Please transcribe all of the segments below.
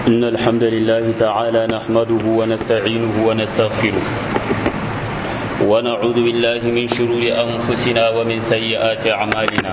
إن الحمد لله تعالى نحمده ونستعينه ونستغفره ونعوذ بالله من شرور أنفسنا ومن سيئات أعمالنا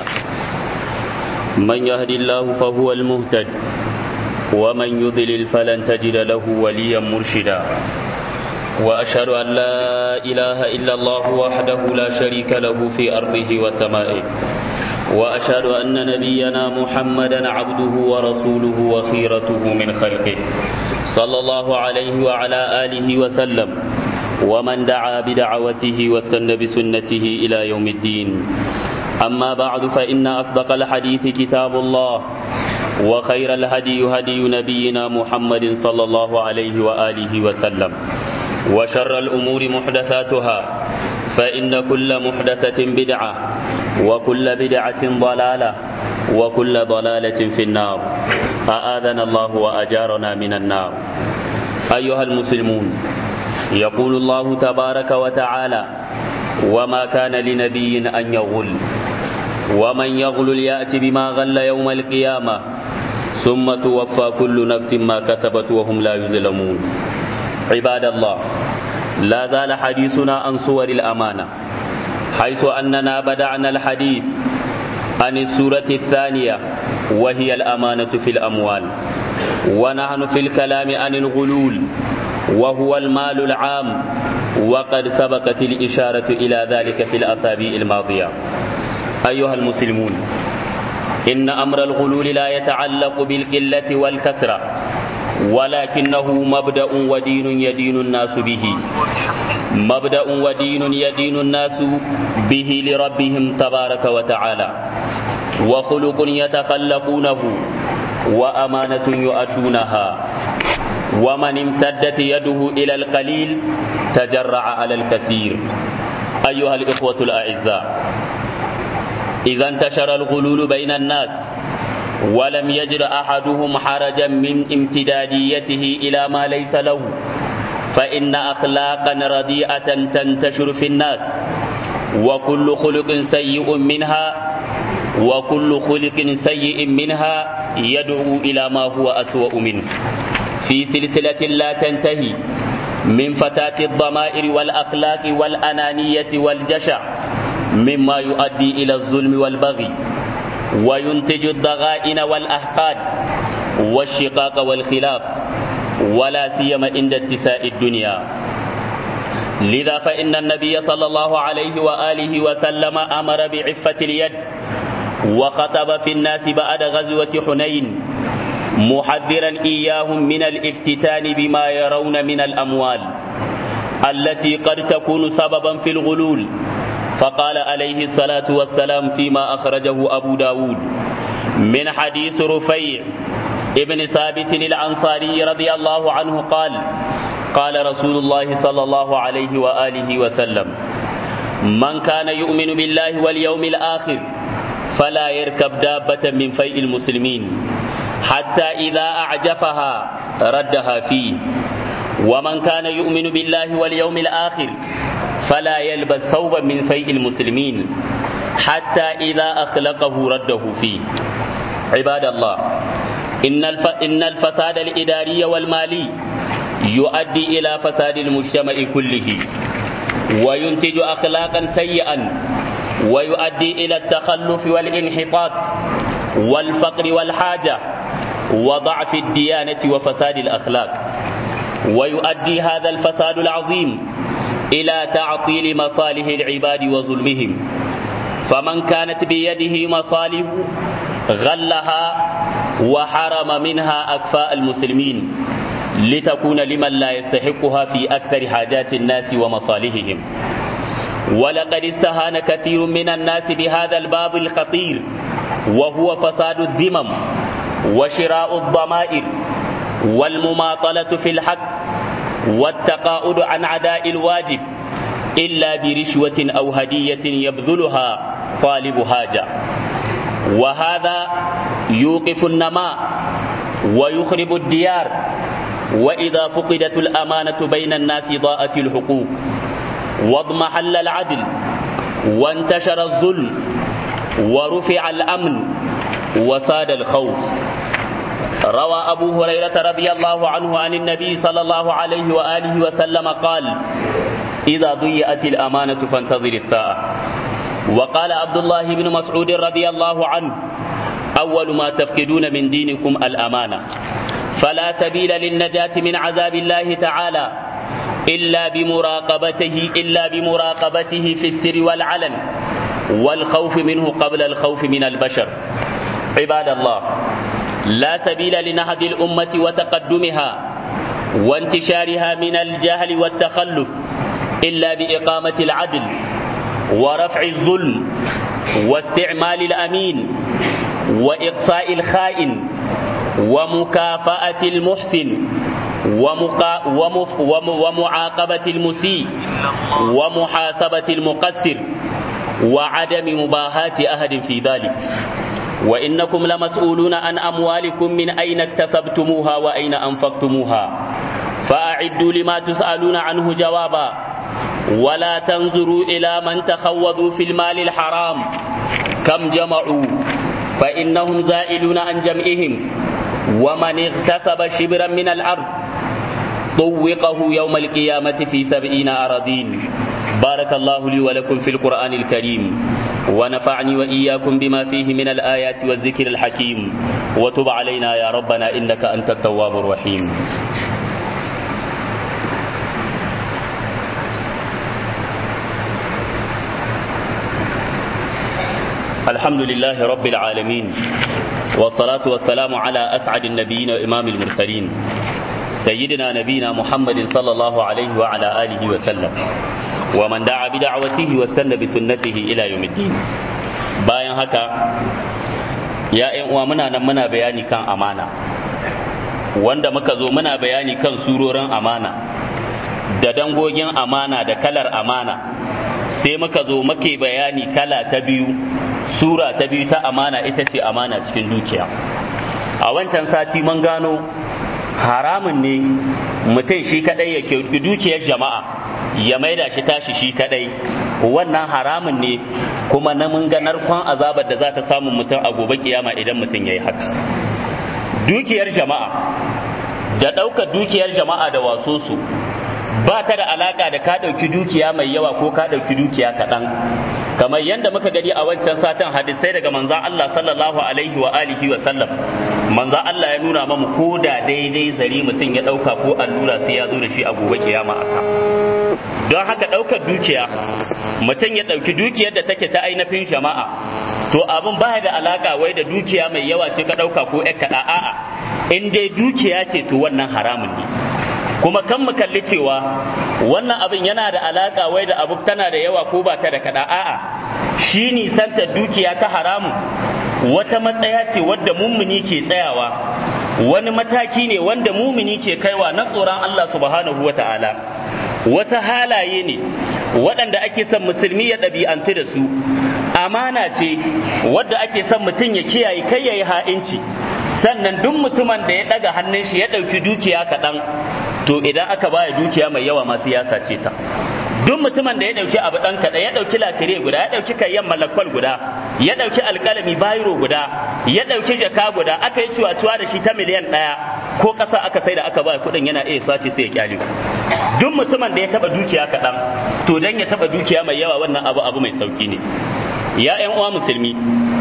من يهد الله فهو المهتد ومن يضلل فلن تجد له وليا مرشدا وأشهد أن لا إله إلا الله وحده لا شريك له في أرضه وسمائه وأشهد أن نبينا محمدا عبده ورسوله وخيرته من خلقه صلى الله عليه وعلى آله وسلم ومن دعا بدعوته واستنى بسنته إلى يوم الدين أما بعد فإن أصدق الحديث كتاب الله وخير الهدي هدي نبينا محمد صلى الله عليه وآله وسلم وشر الأمور محدثاتها فإن كل محدثة بدعة وكل بدعة ضلالة وكل ضلالة في النار أآذنا الله وأجارنا من النار أيها المسلمون يقول الله تبارك وتعالى وما كان لنبي أن يغل ومن يغل يأتي بما غل يوم القيامة ثم توفى كل نفس ما كسبت وهم لا يظلمون عباد الله لا زال حديثنا عن صور الأمانة حيث أننا بدأنا الحديث عن السورة الثانية وهي الأمانة في الأموال ونحن في الكلام عن الغلول وهو المال العام وقد سبقت الإشارة إلى ذلك في الأسابيع الماضية أيها المسلمون إن أمر الغلول لا يتعلق بالقلة والكسرة ولكنه مبدأ ودين يدين الناس به مبدأ ودين يدين الناس به لربهم تبارك وتعالى وخلق يتخلقونه وأمانة يؤدونها ومن امتدت يده إلى القليل تجرع على الكثير أيها الإخوة الأعزاء إذا انتشر الغلول بين الناس ولم يجد أحدهم حرجا من امتداديته إلى ما ليس له فإن أخلاقا رديئة تنتشر في الناس وكل خلق سيء منها وكل خلق سيء منها يدعو إلى ما هو أسوأ منه في سلسلة لا تنتهي من فتاة الضمائر والأخلاق والأنانية والجشع مما يؤدي إلى الظلم والبغي وينتج الضغائن والأحقاد والشقاق والخلاف ولا سيما عند اتساء الدنيا لذا فإن النبي صلى الله عليه وآله وسلم أمر بعفة اليد وخطب في الناس بعد غزوة حنين محذرا إياهم من الافتتان بما يرون من الأموال التي قد تكون سببا في الغلول فقال عليه الصلاة والسلام فيما أخرجه أبو داود من حديث رفيع ابن ثابت الأنصاري رضي الله عنه قال قال رسول الله صلى الله عليه وآله وسلم من كان يؤمن بالله واليوم الآخر فلا يركب دابة من فيء المسلمين حتى إذا أعجفها ردها فيه ومن كان يؤمن بالله واليوم الآخر فلا يلبس ثوبا من فيء المسلمين حتى إذا أخلقه رده فيه عباد الله إن, الف... إن الفساد الإداري والمالي يؤدي إلى فساد المجتمع كله وينتج أخلاقا سيئا ويؤدي إلى التخلف والانحطاط والفقر والحاجة وضعف الديانة وفساد الأخلاق ويؤدي هذا الفساد العظيم إلى تعطيل مصالح العباد وظلمهم فمن كانت بيده مصالح غلها وحرم منها أكفاء المسلمين لتكون لمن لا يستحقها في أكثر حاجات الناس ومصالحهم ولقد استهان كثير من الناس بهذا الباب الخطير وهو فساد الذمم وشراء الضمائر والمماطلة في الحق والتقاعد عن عداء الواجب إلا برشوة أو هدية يبذلها طالب حاجة وهذا يوقف النماء ويخرب الديار وإذا فقدت الأمانة بين الناس ضاءت الحقوق واضمحل العدل وانتشر الظلم ورفع الأمن وساد الخوف روى أبو هريرة رضي الله عنه عن النبي صلى الله عليه وآله وسلم قال إذا ضيأت الأمانة فانتظر الساعة وقال عبد الله بن مسعود رضي الله عنه أول ما تفقدون من دينكم الأمانة فلا سبيل للنجاة من عذاب الله تعالى إلا بمراقبته إلا بمراقبته في السر والعلن والخوف منه قبل الخوف من البشر عباد الله لا سبيل لنهض الأمة وتقدمها وانتشارها من الجهل والتخلف إلا بإقامة العدل ورفع الظلم واستعمال الأمين وإقصاء الخائن ومكافأة المحسن ومقا ومف وم ومعاقبة المسيء ومحاسبة المقصر وعدم مباهاة أحد في ذلك وإنكم لمسؤولون عن أموالكم من أين اكتسبتموها وأين أنفقتموها فأعدوا لما تسألون عنه جوابا ولا تنظروا إلى من تخوضوا في المال الحرام كم جمعوا فإنهم زائلون عن جمعهم ومن اغتسب شبرا من الأرض طوقه يوم القيامة في سبعين أراضين بارك الله لي ولكم في القرآن الكريم ونفعني وإياكم بما فيه من الآيات والذكر الحكيم وتب علينا يا ربنا إنك أنت التواب الرحيم الحمد لله رب العالمين والصلاة والسلام على أسعد النبيين وإمام المرسلين سيدنا نبينا محمد صلى الله عليه وعلى آله وسلم ومن دعا بدعوته واستنى بسنته إلى يوم الدين bayan haka ya ‘yan uwa muna nan muna bayani kan amana wanda muka zo muna bayani kan surorin amana da dangogin amana da kalar amana sai muka zo muke bayani kala ta biyu sura ta biyu ta amana ita ce amana cikin dukiya a wancan sati mun gano haramun ne mutum shi kadai ya kyauki dukiyar jama'a ya maida shi tashi shi kadai wannan haramun ne kuma na mun ga narkon azabar da za ta samu mutum a gobe kiyama idan mutum ya yi haka dukiyar jama'a da ɗaukar dukiyar jama'a da waso su ba ta da alaka da ka ɗauki dukiya mai yawa ko ka ɗauki dukiya kaɗan kamar yadda muka gani a wancan satin hadisai daga manzan Allah sallallahu alaihi wa alihi wa sallam manzan Allah ya nuna mamu ko da daidai zari mutum ya ɗauka ko allura sai ya zo da shi a gobe kiyama aka don haka ɗaukar dukiya mutum ya ɗauki dukiyar da take ta ainihin jama'a to abin baya da alaka wai da dukiya mai yawa ce ka ɗauka ko ƴar kaɗa a'a in dai dukiya ce to wannan haramun ne kuma kan mu kalli cewa wannan abin yana da alaka wai da abu tana da yawa ko ba ta da kada a'a shi nisanta dukiya ta haramu wata matsaya ce wadda mummuni ke tsayawa wani mataki ne wanda mumini ke kaiwa na tsoron Allah subhanahu wata'ala wasu halaye ne waɗanda ake son musulmi ya ɗabi'antu da su amana ce wadda ake son mutum ya kiyaye kai ya yi ha'inci sannan duk mutumin da ya ɗaga hannun shi ya ɗauki dukiya kaɗan to idan aka baya dukiya mai yawa masu ya sace ta duk mutumin da ya ɗauki abu ɗan kaɗan ya ɗauki latire guda ya ɗauki kayan malakwal guda ya ɗauki alƙalami bayiro guda ya ɗauki jaka guda aka yi cuwa-cuwa da shi ta miliyan ɗaya ko ƙasa aka sai da aka ba kuɗin yana iya sace sai ya kyale duk mutumin da ya taɓa dukiya kaɗan to dan ya taɓa dukiya mai yawa wannan abu abu mai sauki ne ya ƴan uwa musulmi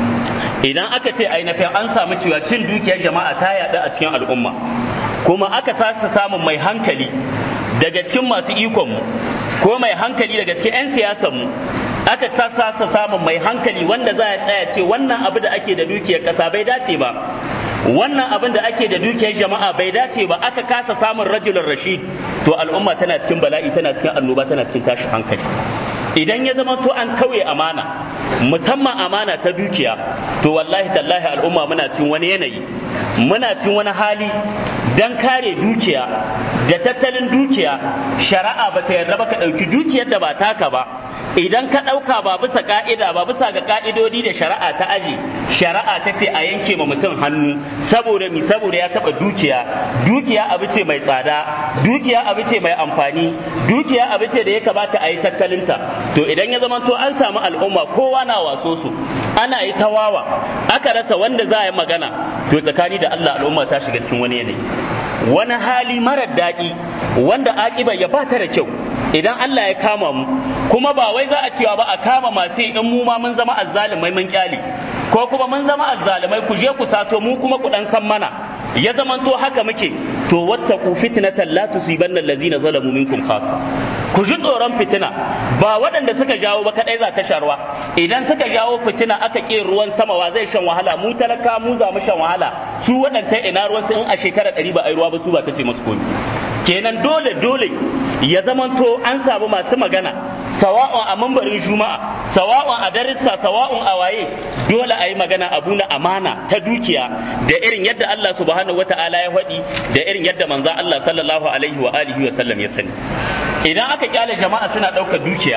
idan aka ce ainihin an samu cewa cin dukiyar jama'a ta yaɗu a cikin al'umma kuma aka sasa samun mai hankali daga cikin masu ikonmu ko mai hankali daga cikin 'yan siyasanmu aka sasa samun mai hankali wanda za a tsaya ce wannan abu da ake da dukiyar ƙasa bai dace ba wannan abin da ake da dukiyar jama'a bai dace ba aka kasa samun rajulun rashid to al'umma tana cikin bala'i tana cikin annoba tana cikin tashin hankali idan ya zama to an tauye amana musamman amana ta dukiya to wallahi tallahi al'umma muna cikin wani yanayi muna cikin wani hali dan kare dukiya da tattalin dukiya shari'a ba ta yarda ba ka ɗauki dukiyar da ba taka ba idan ka ɗauka ba bisa ka'ida ba bisa ga ka'idodi da shari'a ta aji shari'a ta ce a yanke ma mutum hannu saboda mi saboda ya taɓa dukiya dukiya abu ce mai tsada dukiya abu ce mai amfani dukiya abu ce da ya kamata a yi tattalinta to idan ya zama to an samu al'umma kowa na waso su ana yi tawawa aka rasa wanda za a yi magana to tsakani da Allah al'umma ta shiga cikin wani yanayi wani hali marar daɗi wanda akiba ya bata da kyau idan Allah ya kama mu kuma ba wai za a cewa ba a kama masu in mu ma mun zama azzalumai mun kyale ko kuma mun zama azzalumai ku je ku sato mu kuma ku dan san mana ya zamanto haka muke to wattaqu fitnatan la tusibanna allazina zalamu minkum khassa ku ji tsoron fitina ba waɗanda suka jawo ba kadai za ta sharwa idan suka jawo fitina aka ƙi ruwan sama wa zai shan wahala mu talaka mu za mu shan wahala su waɗanda ina ruwan su in a shekara ɗari ba a yi ruwa ba su ba ta ce musu komi kenan dole dole ya zamanto an samu masu magana sawa'un a mambarin juma'a sawa'un a darissa sawa'un a waye dole a yi magana abu na amana ta dukiya da irin yadda Allah subhanahu wata'ala ya faɗi da irin yadda manzon Allah sallallahu alaihi wa alihi wa sallam ya sani idan aka kyale jama'a suna ɗaukar dukiya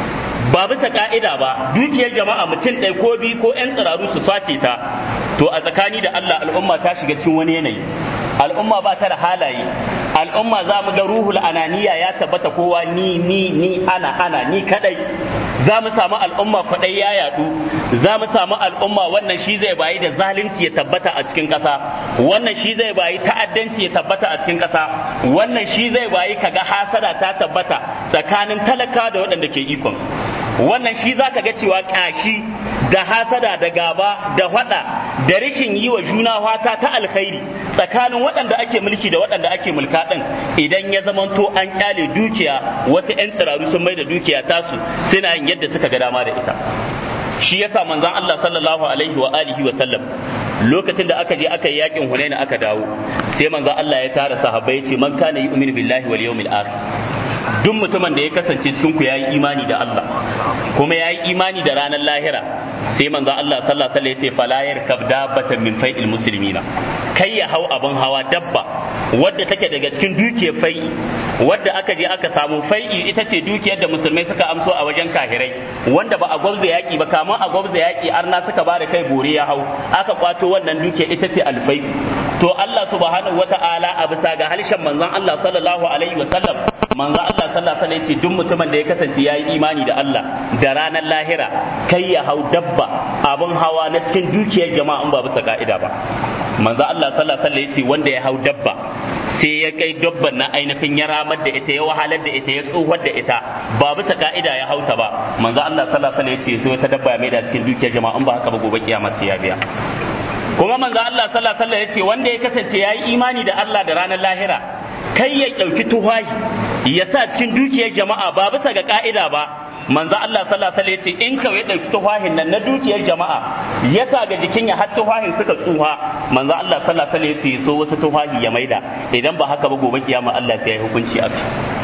ba bisa ka'ida ba dukiyar jama'a mutum ɗaya ko biyu ko 'yan tsiraru su sace ta to a tsakani da Allah al'umma ta shiga cikin wani yanayi al'umma ba ta da halaye al'umma za mu ga ruhul ananiya ya tabbata kowa ni ni ni ana ana ni kadai za mu samu al'umma kwadai ya yadu za mu samu al'umma wannan shi zai bayi da zalunci ya tabbata a cikin kasa wannan shi zai bayi ta'addanci ya tabbata a cikin kasa wannan shi zai bayi kaga hasada ta tabbata tsakanin talaka da waɗanda ke ikon wannan shi za ka ga cewa ƙyashi da hasada da gaba da faɗa da rashin yi wa juna fata ta alkhairi tsakanin waɗanda ake mulki da waɗanda ake mulka ɗin idan ya zamanto an ƙyale dukiya wasu 'yan tsiraru sun mai da dukiya tasu suna yin yadda suka ga dama da ita shi yasa manzon Allah sallallahu alaihi wa alihi wa sallam lokacin da aka je aka yi yakin Hunaina aka dawo sai manzon Allah ya tara sahabbai ya ce man kana yu'minu billahi wal yawmil akhir duk mutumin da ya kasance cikin ku yayi imani da Allah kuma yayi imani da ranar lahira sai manzo Allah sallallahu alaihi wasallam ya ce fala yarkab dabbatan min fai'il muslimina kai ya hau abin hawa dabba wadda take daga cikin dukiyar fai'i wadda aka je aka samu fai'i ita ce dukiyar da musulmai suka amso a wajen kahirai wanda ba a gwabza yaki ba kamar a gwabza yaki arna suka ba da kai bore ya hau aka kwato wannan dukiyar ita ce alfai to Allah subhanahu wata'ala a bisa ga halshen manzon Allah sallallahu alaihi wasallam manzo Allah sallallahu alaihi wasallam duk mutumin da ya kasance yayi imani da Allah da ranar lahira kai ya hau dabba abun hawa na cikin dukiyar jama'a in ba bisa ka'ida ba manzo Allah sallallahu alaihi wasallam wanda ya hau dabba sai ya kai dabban na ainihin ya ramar da ita ya wahalar da ita ya tsohuwar da ita ba bisa ka'ida ya hauta ba manzo Allah sallallahu alaihi wasallam ya ce sai wata dabba ya mai da cikin dukiyar jama'a in ba haka ba gobe kiyama sai ya biya kuma manzo Allah sallallahu alaihi wasallam ya ce wanda ya kasance yayi imani da Allah da ranar lahira kai ya ɗauki tuhahi ya sa cikin dukiyar jama'a ba bisa ga ka'ida ba manzo Allah sallallahu alaihi wasallam in kawai ya ɗauki tuhahin nan na dukiyar jama'a ya sa ga jikin ya har tuhahin suka tsuha manzo Allah sallallahu alaihi wasallam so wasu tuhahi ya maida idan ba haka ba gobe kiyama Allah sai ya hukunci a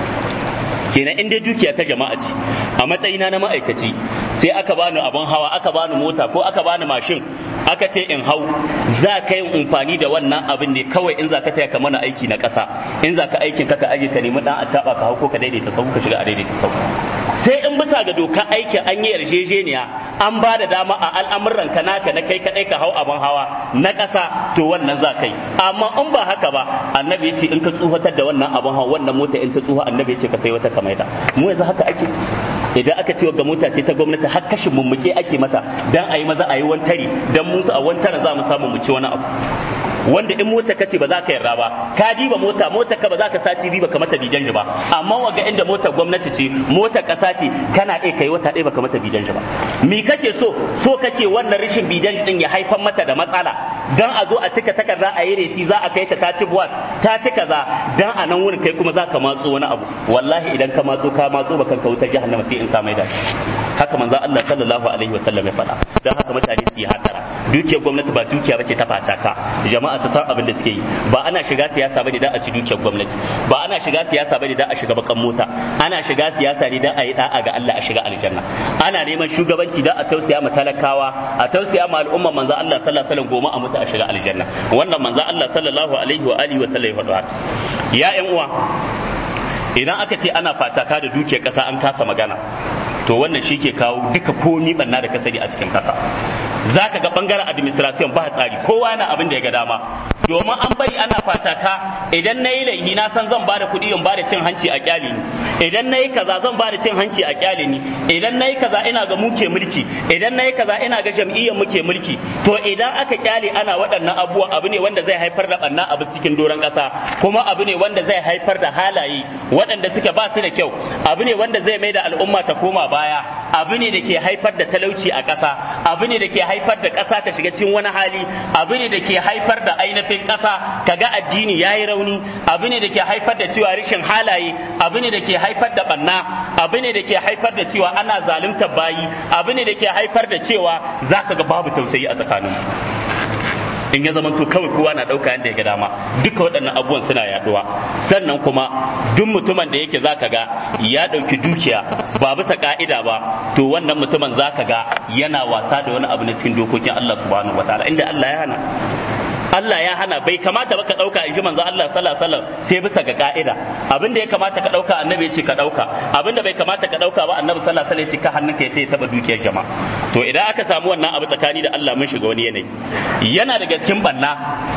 kenan in dai dukiya ta jama'a ce a matsayina na ma'aikaci sai aka bani abin hawa aka bani mota ko aka bani mashin aka ce in hau za ka yi amfani da wannan abin ne kawai in za ka taya ka mana aiki na ƙasa in za ka aikin ka ka aje ka nemi dan a caba ka hau ko ka daidaita sau ka shiga a daidaita sau sai in bisa ga dokar aikin an yi yarjejeniya an ba da dama a al'amuran ka naka na kai kadai ka hau abin hawa na ƙasa to wannan za ka yi amma in ba haka ba annabi ya ce in ka tsufatar da wannan abin hawa wannan mota in ta tsufa annabi ya ce ka sai wata kamaita mu yanzu haka ake idan aka ce ga mota ce ta gwamnati har kashin mummuke ake mata dan a yi maza a yi wantari dan mu a wantara za mu samu mu ci wani abu wanda in mota kace ba za ka yarda ba ka diba mota mota ka ba za ka sati riba ka mata bijan ba amma waga inda motar gwamnati ce motar kasa ce kana iya kai wata ɗaya ba ka mata bijan ba mi kake so so kake wannan rashin bijan din ya haifar mata da matsala dan a zo a cika takarda a yi resi za a kai ta ta ci buwat ta ci kaza dan a nan wurin kai kuma za ka matso wani abu wallahi idan ka matso ka matso ba kanka wutar jahannama sai in ka mai da haka manzo Allah sallallahu alaihi wasallam ya faɗa dan haka mutane su yi hatara dukiyar gwamnati ba dukiya bace ta facaka jama'a su san abin da suke yi ba ana shiga siyasa bane dan a ci dukiyar gwamnati ba ana shiga siyasa bane dan a shiga bakan mota ana shiga siyasa ne dan a yi da'a ga Allah a shiga aljanna ana neman shugabanci dan a tausaya ma talakawa a tausaya ma al'umma manzo Allah sallallahu alaihi wasallam goma a mutu a shiga aljanna wannan manzo Allah sallallahu alaihi wa alihi wa sallam ya faɗa ya ƴan uwa idan aka ce ana fataka da dukiyar ƙasa an kasa magana to wannan shi ke kawo duka komi banna da kasari a cikin kasa za ka ga bangaren administration ba tsari kowa yana abin da ya ga dama domin an bari ana fataka idan na yi laihi na san zan bada kuɗi in bada cin hanci a kyali idan nayi kaza zan ba da cin hanci a kyale ni idan nayi kaza ina ga muke mulki idan nayi kaza ina ga jam'iyyar muke mulki to idan aka kyale ana waɗannan abubuwa abu ne wanda zai haifar da ɓanna abu cikin doron ƙasa kuma abu ne wanda zai haifar da halaye waɗanda suke ba su da kyau abu ne wanda zai mai da al'umma ta koma baya abu ne da ke haifar da talauci a ƙasa abu ne da ke haifar da ƙasa ta shiga cikin wani hali abu ne da ke haifar da ainihin ƙasa kaga addini yayi rauni abu ne da ke haifar da cewa rashin halaye abu ne da ke haifar da ɓanna abu ne da ke haifar da cewa ana zaluntar bayi abu ne da ke haifar da cewa zaka ga babu tausayi a tsakanin in ya zamanto kawai kowa na ɗauka yadda ya ga dama duka waɗannan abubuwan suna yaduwa sannan kuma duk mutumin da yake zaka ga ya ɗauki dukiya ba bisa ka'ida ba to wannan mutumin zaka ga yana wasa da wani abu na cikin dokokin Allah subhanahu wataala inda Allah ya hana Allah ya hana bai kamata ba ka ɗauka in ji manzo Allah sallallahu alaihi wasallam sai bisa ga ka'ida abin da ya kamata ka ɗauka annabi ya ce ka ɗauka abin da bai kamata ka ɗauka ba annabi sallallahu alaihi wasallam ya ce ka hannunka ya taɓa dukiyar jama'a to idan aka samu wannan abu tsakani da Allah mun shiga wani yanayi yana daga cikin banna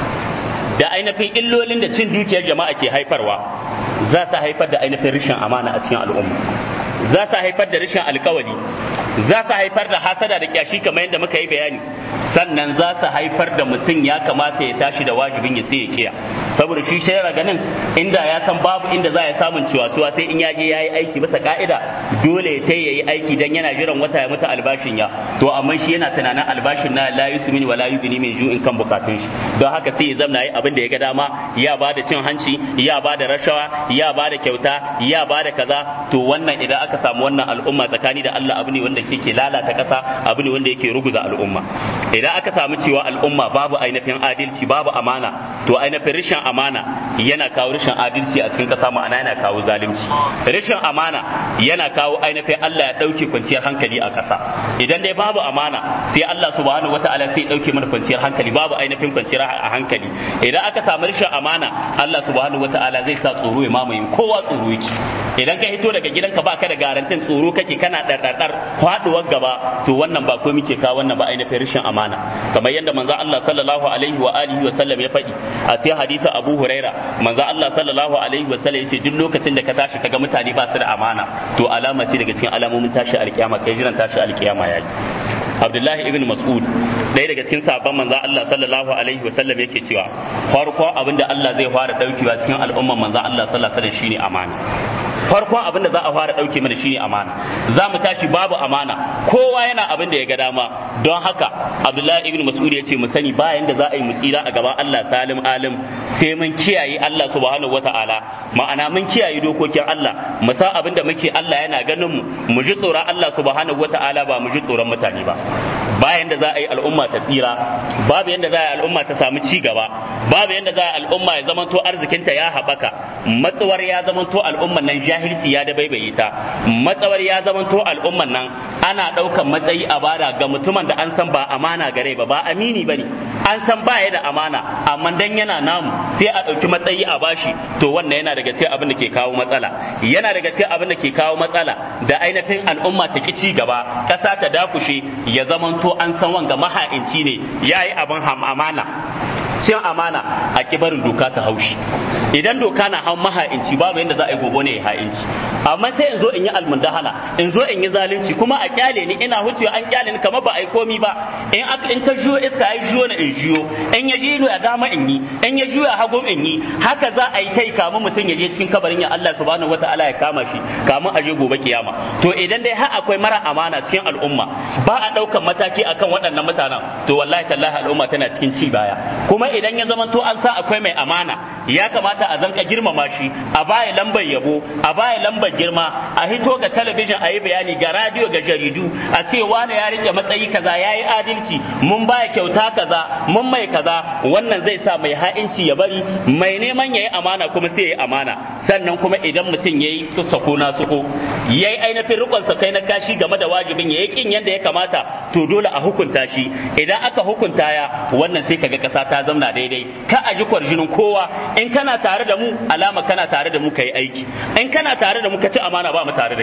da ainihin illolin da cin dukiyar jama'a ke haifarwa za ta haifar da ainihin rashin amana a cikin al'umma za ta haifar da rashin alkawari za ta haifar da hasada da kyashi kamar yadda muka yi bayani sannan za ta haifar da mutum ya kamata ya tashi da wajibin ya sai ya kiya saboda shi shayar ganin inda ya san babu inda za ya samun ciwa sai in ya je ya yi aiki bisa ka'ida dole ya ta yi aiki dan yana jiran wata ya mutu albashin ya to amma shi yana tunanin albashin na la yusmini wa la yugni min ju'in kan bukatun shi don haka sai ya zamna yi abin da ya ga dama ya ba da cin hanci ya ba da rashawa ya ba da kyauta ya ba da kaza to wannan idan aka samu wannan al'umma tsakani da Allah abu ne wanda yake lalata kasa abu ne wanda yake ruguza al'umma idan aka samu cewa al'umma babu ainihin adalci babu amana to ainihin rashin amana yana kawo rashin adalci a cikin kasa ma'ana yana kawo zalunci rashin amana yana kawo ainihin Allah ya dauke kwanciyar hankali a kasa idan dai babu amana sai Allah subhanahu wataala sai ya dauke mana kwanciyar hankali babu ainihin kwanciyar a hankali idan aka samu rashin amana Allah subhanahu wataala zai sa tsoro ya mamaye kowa tsoro yake idan ka hito daga gidanka ba ka da garantin tsoro kake kana ɗarɗarɗar faɗuwar gaba to wannan ba komai ke kawo wannan ba ainihin rashin amana kamar yadda manzo Allah sallallahu alaihi wa alihi wa sallam ya faɗi a cikin hadisi Abu Huraira manzo Allah sallallahu alaihi wa sallam yace duk lokacin da ka tashi kaga mutane ba su da amana to alama ce daga cikin alamomin tashi alkiyama kai jiran tashi alkiyama yayi Abdullahi ibn Mas'ud ɗaya daga cikin sabon manzo Allah sallallahu alaihi wa sallam yake cewa farko abinda Allah zai fara daukewa cikin al'umman manzo Allah sallallahu alaihi wa sallam shine amana farkon abin da za a fara ɗauke mana shine amana za mu tashi babu amana kowa yana abin da ya ga dama don haka abdullahi ibn mas'ud ya ce mu sani bayan da za a yi mu tsira a gaban Allah salim alim sai mun kiyaye Allah subhanahu wata'ala ma'ana mun kiyaye dokokin Allah mu san abin da muke Allah yana ganin mu mu ji tsoron Allah subhanahu wata'ala ba mu ji tsoron mutane ba bayan da za a yi al'umma ta tsira babu yanda za a yi al'umma ta samu ci gaba babu yanda za a yi al'umma ya zamanto arzikinta ya haɓaka matsawar ya zamanto al'umman nan jahilci ya da baibaye ta matsawar ya zamanto al'umman nan ana ɗaukan matsayi a bada ga mutumin da an san ba amana gare ba ba amini ba ne an san ba ya da amana amma dan yana namu sai a ɗauki matsayi a bashi to wannan yana daga cikin abin da ke kawo matsala yana daga cikin abin da ke kawo matsala da ainihin al'umma ta ci gaba ƙasa ta dakushe ya zamanto an san wanga maha'inci ne yayi abin amana cin amana a kibarin doka ta haushi idan doka na hau maha'inci babu yadda za a yi gobe ne ya ha'inci amma sai in zo in yi almundahana in zo in yi zalunci kuma a kyale ni ina hucewa an kyale ni kamar ba a yi komi ba in aka in ta juyo iska ya juyo na in juyo in ya jiyo ya dama in yi in ya juyo hagu in yi haka za a yi kai kamun mutum ya je cikin kabarin ya Allah subhanahu wataala ya kama shi kamun a je gobe kiyama to idan dai har akwai mara amana cikin al'umma ba a ɗaukan mataki akan waɗannan mutanen to wallahi tallahi al'umma tana cikin ci baya kuma idan ya zama to an sa akwai mai amana ya kamata a zanka girmama shi a baya lambar yabo a baya lambar girma a hito ga talabijin a yi bayani ga radio ga jaridu a ce wani ya rike matsayi kaza ya yi adalci mun baya kyauta kaza mun mai kaza wannan zai sa mai ha'inci ya bari mai neman ya yi amana kuma sai ya yi amana sannan kuma idan mutum ya yi sako na suko ya yi ainihin rikon sa kai na kashi game da wajibin ya yi kin yadda ya kamata to dole a hukunta shi idan aka hukunta ya wannan sai kaga kasa ta zamna daidai ka a ji kwarjinin kowa in kana tare da mu alama kana tare da mu kai aiki in kana tare da mu ka ci amana ba mu tare da kai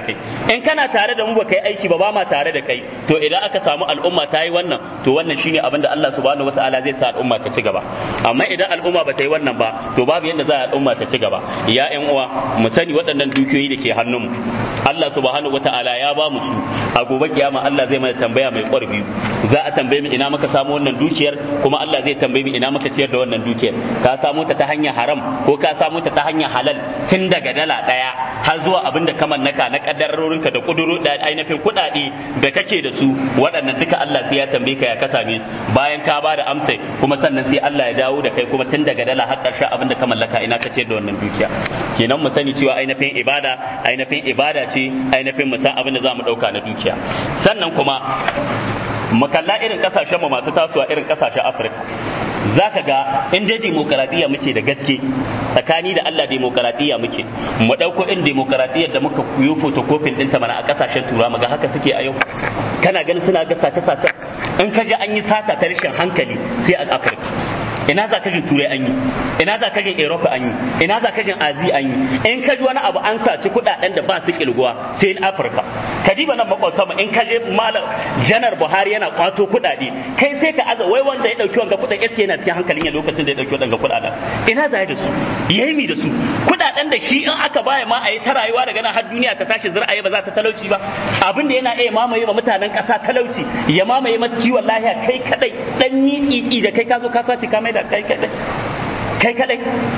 in kana tare da mu ba kai aiki ba ba ma tare da kai to idan aka samu al'umma ta yi wannan to wannan shine abin da Allah subhanahu wataala zai sa al'umma ta ci gaba amma idan al'umma ba ta yi wannan ba to babu yadda za a al'umma ta ci gaba ya ƴan uwa mu sani waɗannan dukiyoyi da ke hannunmu Allah subhanahu wataala ya ba mu su a gobe kiyama Allah zai mana tambaya mai ƙwarbi za a tambaye mu ina muka samu wannan dukiyar kuma Allah zai tambaye mu ina muka ciyar da wannan dukiyar ka samu ta ta hanyar haram ko ka samu ta ta hanyar halal tun daga dala ɗaya har zuwa abin da ka mallaka na kaddarorinka da kuduru da ainihin kuɗaɗe da kake da su waɗannan duka Allah sai ya tambaye ka ya ka same su bayan ka ba da amsa kuma sannan sai Allah ya dawo da kai kuma tun daga dala har ƙarshen abin da ka mallaka ina ka ciyar da wannan dukiya kenan mu sani cewa ainihin ibada ainihin ibada ce ainihin mu san abin da za mu ɗauka na dukiya sannan kuma mu kalla irin kasashen mu masu tasowa irin kasashen Afirka za ka ga in dai demokaradiyya muke da gaske tsakani da Allah demokaradiyya muke mu ɗauko in demokaradiyyar da muka kuyo fotokofin ɗinta mana a ƙasashen tura ga haka suke a yau kana ganin suna ga sace-sace in ka ji an yi sata ta rashin hankali sai a Afirka ina za ka jin turai an yi ina za ka jin europe an yi ina za ka jin azi an yi in ka ji wani abu an saci kudaden da ba su kilguwa sai in afirka ka diba nan makwabta mu in ka je malam janar buhari yana kwato kudade kai sai ka aza wai wanda ya dauki wanga kudaden eske yana cikin hankalin ya lokacin da ya dauki wanga kudaden ina za da su yayi mi da su kudaden da shi in aka baya ma a yi ta rayuwa daga nan har duniya ta tashi zir'aye ba za ta talauci ba abin da yana iya mamaye ba mutanen kasa talauci ya mamaye masu kiwon lahiya kai kadai dan ni da kai ka zo ka sace ka mai da kai kadai kai kadai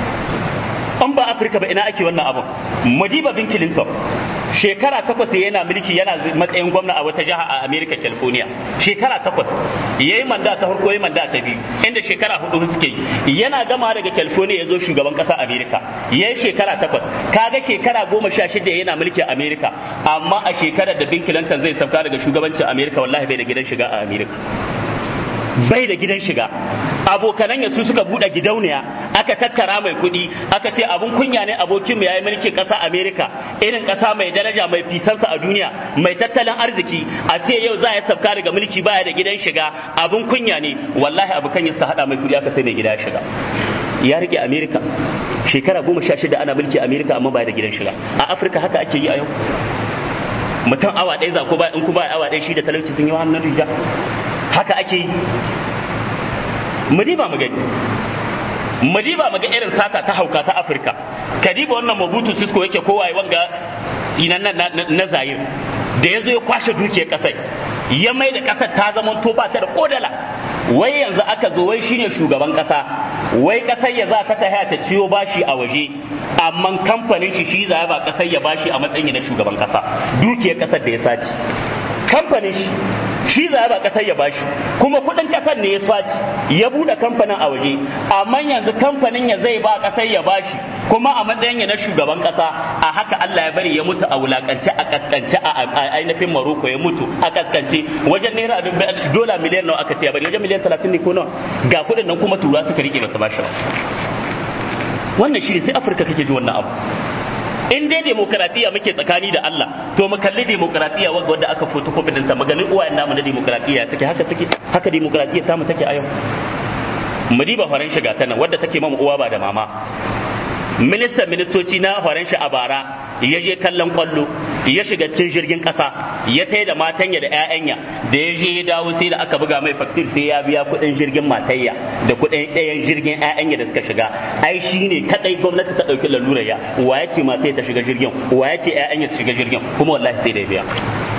an ba afirka ba ina ake wannan abun madiba bin clinton shekara takwas yana mulki yana matsayin gwamna a wata jiha a america california shekara takwas ya yi manda ta farko ya manda ta biyu inda shekara hudu suke yi yana gama daga california ya zo shugaban kasa america ya yi shekara takwas kaga shekara goma sha shida yana mulki a america amma a shekarar da bin clinton zai sauka daga shugabancin america wallahi bai da gidan shiga a america bai da gidan shiga abokanan ya su suka buɗe gidauniya aka tattara mai kuɗi aka ce abun kunya ne abokin mu yayi mulkin ƙasa Amerika irin ƙasa mai daraja mai fisansa a duniya mai tattalin arziki a ce yau za ya sabka daga mulki baya da gidan shiga abun kunya ne wallahi abokan ya suka hada mai kuɗi aka sai mai gida shiga ya rike Amerika shekara goma sha shida ana mulki Amerika amma baya da gidan shiga a Afirka haka ake yi a yau mutum awa ɗaya za ko ba in ku ba awa ɗaya shi da talauci sun yi hannun riga haka ake yi mu diba mu gani mu diba mu ga irin sata ta hauka ta afirka ka diba wannan mabutu sisko yake kowa ya wanga sinan na zayir da ya zo ya kwashe dukiyar kasai ya mai da kasar ta zama to ba ta da kodala wai yanzu aka zo wai shine shugaban kasa wai kasar ya za ta ta ta ciyo bashi a waje amma kamfanin shi shi za ba kasar ya bashi a matsayin na shugaban kasa dukiyar kasar da ya saci kamfanin shi shi za ba kasar ya bashi kuma kudin kasar ne ya saci ya bude kamfanin a waje amma yanzu kamfanin ya zai ba kasar ya bashi kuma a matsayin ya na shugaban kasa a haka Allah ya bari ya mutu a wulakance a kaskance a ainihin Maroko ya mutu a kaskance wajen naira dola miliyan nawa aka ce ya bari wajen miliyan 30 ne ko nawa ga kudin nan kuma tura suka rike masa bashi wannan shi ne sai Afirka kake ji wannan abu in dai demokaradiyya muke tsakani da Allah to mu kalli demokaradiyya wanda wanda aka foto kofin ta maganin uwayen namu na demokaradiyya take haka take haka demokaradiyya ta mu take a yau mu diba faran shiga ta nan wadda take mamu uwa ba da mama ministan ministoci na horon shi a bara ya je kallon kwallo ya shiga cikin jirgin kasa ya tai da matanya da 'ya'yanya da ya je ya dawo sai da aka buga mai faksir sai ya biya kuɗin jirgin matayya da kuɗin ɗayan jirgin 'ya'yanya da suka shiga ai shi ne kadai gwamnati ta ɗauki lalurar ya wa ya ce matayya ta shiga jirgin wa ya ce 'ya'yanya su shiga jirgin kuma wallahi sai da ya biya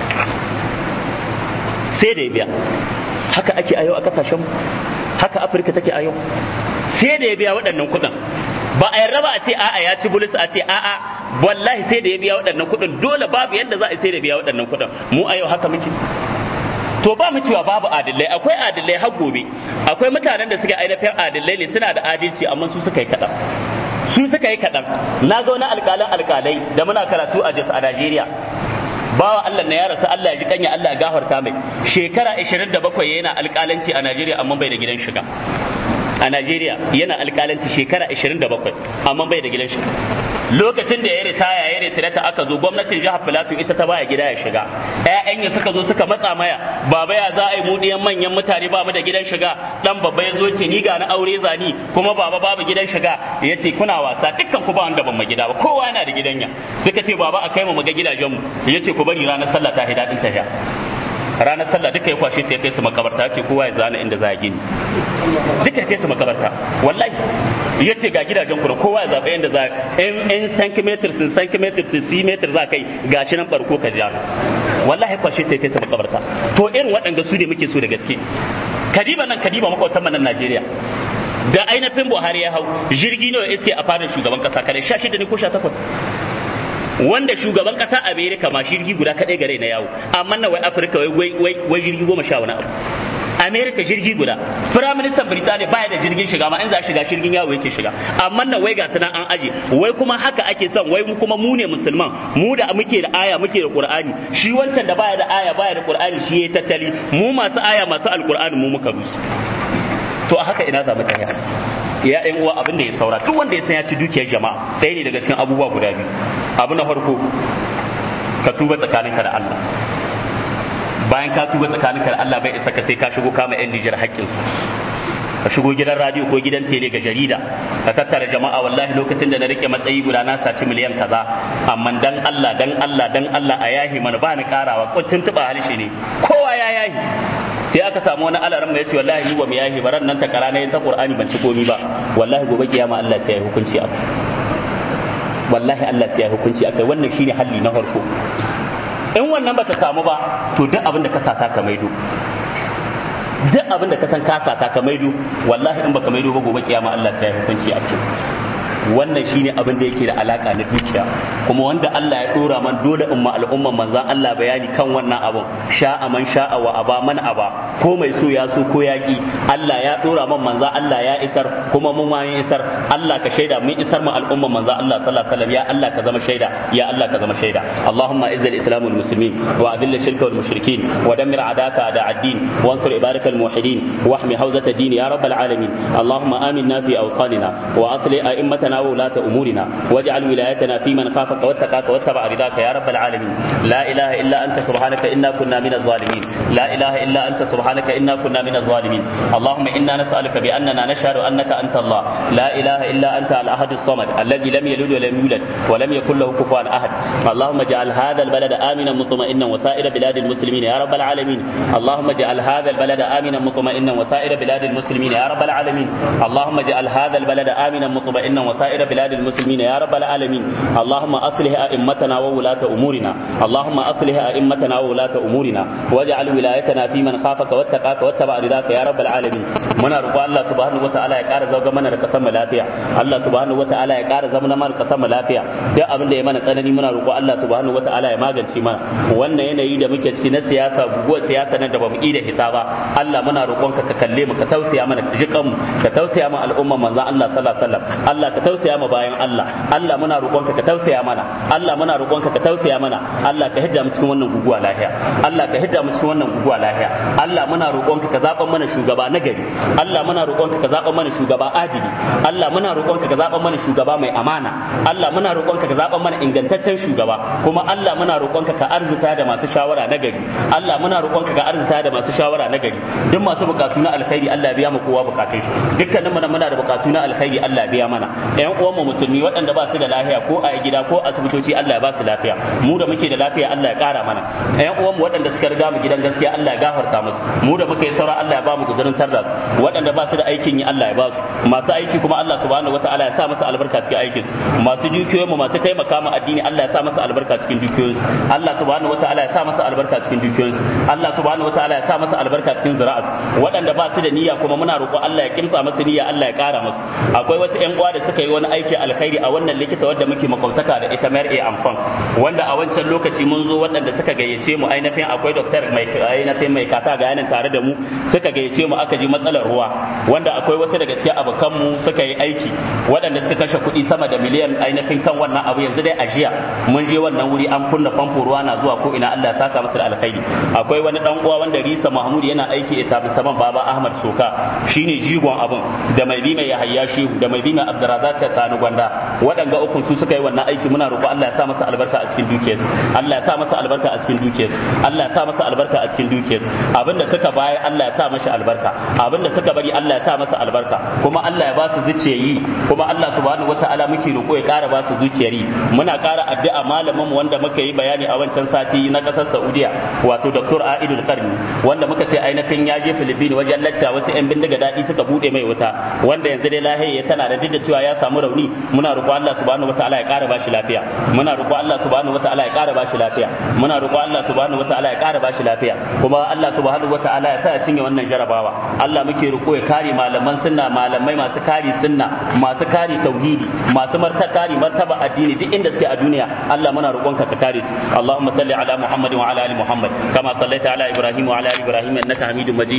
sai da ya biya haka ake ayo a kasashen haka afirka take ayo sai da ya biya waɗannan kuɗin ba a yarda ba a ce a'a ya ci bulus a ce a'a wallahi sai da ya biya waɗannan kuɗin dole babu yadda za a sai da biya waɗannan kuɗin mu a yau haka muke to ba mu cewa babu adillai akwai adillai har gobe akwai mutanen da suke ainihin adillai ne suna da adalci amma su suka yi kaɗan su suka yi kaɗan na zo na alƙalan alƙalai da muna karatu a Jos a Najeriya bawa Allah na ya rasu Allah ya ji kanya Allah ya gafarta mai shekara 27 yana alƙalanci a Najeriya amma bai da gidan shiga a Najeriya yana alƙalanci shekara 27 amma bai da gidan shiga lokacin da ya ritaya ya ritirata aka zo gwamnatin jihar Filato ita ta baya gida ya shiga ƴaƴan ya suka zo suka matsa maya baba ya za a yi mu ɗiyan manyan mutane ba mu da gidan shiga dan babba ya zo ce ni ga na aure zani kuma baba babu gidan shiga ya ce kuna wasa dukkan ku ba wanda ban ma gida ba kowa yana da gidan ya suka ce baba a kai mu ga gidajen mu ya ce ku bari ranar sallah ta hidadin ta ranar sallah duka ya kwashe sai ya kai su makabarta ce kowa ya zana inda za a gini duka ya kai su makabarta wallahi ya ce ga gidajen ku da kowa ya zaɓa yadda za a in centimeter sun centimeter sun centimeter za kai gashi nan barko ka ja wallahi kwashe sai kai su makabarta to irin waɗanda su ne muke so da gaske kadiba nan kadiba makwatan nan Najeriya da ainihin Buhari ya hau jirgi nawa iske a fadar shugaban kasa kare 16 ne ko 18 wanda shugaban kasa Amerika ma jirgi guda kadai gare na yawo amma na wai Afirka wai wai wai jirgi goma sha wani abu Amerika jirgi guda Prime Minister Birtaniya baya da jirgin shiga ma in za shiga jirgin yawo yake shiga amma na wai ga sunan an aje wai kuma haka ake son wai mu kuma mu ne musulman mu da muke da aya muke da Qur'ani shi wancan da baya da aya baya da Qur'ani shi yayi tattali mu masu aya masu alqur'ani mu muka rusu to a haka ina za mu tsaya ya ɗan uwa abin da ya saura duk wanda ya san ya ci dukiyar jama'a ɗaya ne daga cikin abubuwa guda biyu abu na farko ka tuba tsakaninka da Allah bayan ka tuba tsakaninka da Allah bai isa ka sai ka shigo kama yan Nijar haƙƙinsu ka shigo gidan radio ko gidan tele ga jarida ka tattara jama'a wallahi lokacin da na rike matsayi guda na saci miliyan kaza amma dan Allah dan Allah dan Allah a yahi mana ba ni karawa kuntun tuba halshe ne kowa ya yahi sai aka samu wani alaran mai yace wallahi ni ba mu yahi baran nan ta kara ne ta Qur'ani ban ci komi ba wallahi gobe kiyama Allah sai ya hukunci akai wallahi Allah sai ya hukunci akai wannan shine halli na farko in wannan bata samu ba to duk abin da ka sata ka maido duk abin da ka san ka sata ka maido wallahi in baka maido ba gobe kiyama Allah sai ya hukunci akai wannan shine abin da yake da alaka na dukiya kuma wanda Allah ya dora man dole umma al'umman manzan Allah bayani kan wannan abun sha'a man sha'a wa aba man aba ko mai so ya so ko yaki Allah ya dora man manzan Allah ya isar kuma mun ma isar Allah ka shaida mun isar mu al'umman manzan Allah sallallahu alaihi wasallam ya Allah ka zama shaida ya Allah ka zama shaida Allahumma izz al-islam wal muslimin wa adhill ash-shirka wal mushrikin wa dammir a'daka a'da ad-din wansur ibadak al-muwahhidin واحمي حوزة الدين يا رب العالمين اللهم آمنا في أوطاننا وأصلح أئمتنا أمورنا وولاة أمورنا واجعل ولايتنا في من خافك واتقاك واتبع رضاك يا رب العالمين لا إله إلا أنت سبحانك إنا كنا من الظالمين لا إله إلا أنت سبحانك إنا كنا من الظالمين اللهم إنا نسألك بأننا نشهد أنك أنت الله لا إله إلا أنت الأحد الصمد الذي لم يلد ولم يولد ولم يكن له كفوا أحد اللهم اجعل هذا البلد آمنا مطمئنا وسائر بلاد المسلمين يا رب العالمين اللهم اجعل هذا البلد آمنا مطمئنا وسائر بلاد المسلمين يا رب العالمين اللهم اجعل هذا البلد آمنا مطمئنا وسائر بلاد المسلمين يا رب العالمين اللهم أصلح أئمتنا وولاة أمورنا اللهم أصلح أئمتنا وولاة أمورنا واجعل ولايتنا في من خافك واتقاك واتبع رضاك يا رب العالمين muna roƙo Allah subhanahu wataala ya ƙara zauga mana da kasan mu lafiya Allah subhanahu wataala ya ƙara zama mana kasan mu lafiya duk abin da ya mana tsanani muna roƙo Allah subhanahu wataala ya magance mana wannan yanayi da muke ciki na siyasa guguwar siyasa nan da bamu ida hita ba Allah muna roƙonka ka kalle mu ka tausaya mana ka jiƙan mu ka tausaya mu al'umman manzon Allah sallallahu alaihi wasallam Allah ka tausaya mu bayan Allah Allah muna roƙonka ka tausaya mana Allah muna roƙonka ka tausaya mana Allah ka hidda mu cikin wannan guguwa lafiya Allah ka hidda mu cikin wannan guguwa lafiya Allah muna roƙonka ka zaɓa mana shugaba na gari Allah muna roƙonka ka zaɓa mana shugaba adili Allah muna roƙonka ka zaɓa mana shugaba mai amana Allah muna roƙonka ka zaɓa mana ingantaccen shugaba kuma Allah muna roƙonka ka arzuta da masu shawara na gari Allah muna roƙonka ka arzuta da masu shawara na gari duk masu bukatu na alkhairi Allah ya biya mu kowa bukatun shi dukkanin mu muna da bukatu na alkhairi Allah ya biya mana ƴan uwan mu musulmi waɗanda ba su da lafiya ko a gida ko asibitoci Allah ya ba su lafiya mu da muke da lafiya Allah ya ƙara mana ƴan uwan mu waɗanda suka riga mu gidan gaskiya Allah ya gafarta musu mu da muke saura Allah ya ba mu guzurin tarda su waɗanda ba su da aikin yi Allah ya ba su masu aiki kuma Allah subhanahu wataala ya sa musu albarka cikin aikin su masu dukiyoyin mu masu taimaka mu addini Allah ya sa musu albarka cikin dukiyoyin su Allah subhanahu wataala ya sa musu albarka cikin dukiyoyin su Allah subhanahu wataala ya sa musu albarka cikin zira'as waɗanda ba su da niyya kuma muna roƙo Allah ya kimsa musu niyya Allah ya ƙara musu akwai wasu ƴan uwa da suka yi wani aiki alkhairi a wannan likita wadda muke makwabtaka da ita mayar a amfan wanda a wancan lokaci mun zo waɗanda suka gayyace mu ainihin akwai doktor mai ainihin mai kata ga yanin tare da mu suka gayyace mu aka ji matsalar ruwa wanda akwai wasu daga cikin abokan mu suka yi aiki waɗanda suka kashe kuɗi sama da miliyan ainihin kan wannan abu yanzu dai a jiya mun je wannan wuri an kunna famfo ruwa na zuwa ko ina Allah ya saka masa da alkhairi akwai wani dan uwa wanda Risa Mahmud yana aiki establishment Baba Ahmad Soka shine jigon abun da mai bi mai Yahaya Shehu da mai bi mai Abdurrazak Sani Gwanda waɗanga uku su suka yi wannan aiki muna roƙo Allah ya sa masa albarka a cikin dukiyarsu Allah ya sa masa albarka a cikin dukiyarsu Allah ya sa masa albarka a cikin dukiyarsu abinda suka bayar Allah ya sa masa albarka abinda suka bari Allah ya sa masa albarka kuma Allah ya ba su zuciyayi kuma Allah subhanahu wataala muke roƙo ya ƙara ba su zuciyari muna ƙara addu'a malamin mu wanda muka yi bayani a wancan sati na ƙasar Saudiya wato Dr. Aidul Qarni wanda muka ce ainihin ya je Philippines wajen lacca wasu 'yan bindiga daɗi suka bude mai wuta wanda yanzu dai lahiya tana da duk da cewa ya samu rauni muna roƙo Allah subhanahu wataala ya ƙara bashi lafiya muna roƙo Allah subhanahu wataala ya ƙara bashi lafiya muna roƙo Allah subhanahu wataala ya ƙara bashi lafiya kuma Allah subhanahu wataala ya sa ya cinye wannan jarabawa Allah muke roƙo ya kare malaman sunna malamai masu kare sunna masu kare tauhidi masu marta kare martaba addini duk inda suke a duniya Allah muna roƙonka ka kare su Allahumma salli ala Muhammad wa ala ali Muhammad kama sallaita ala Ibrahim wa ala ali Ibrahim innaka Hamidum Majid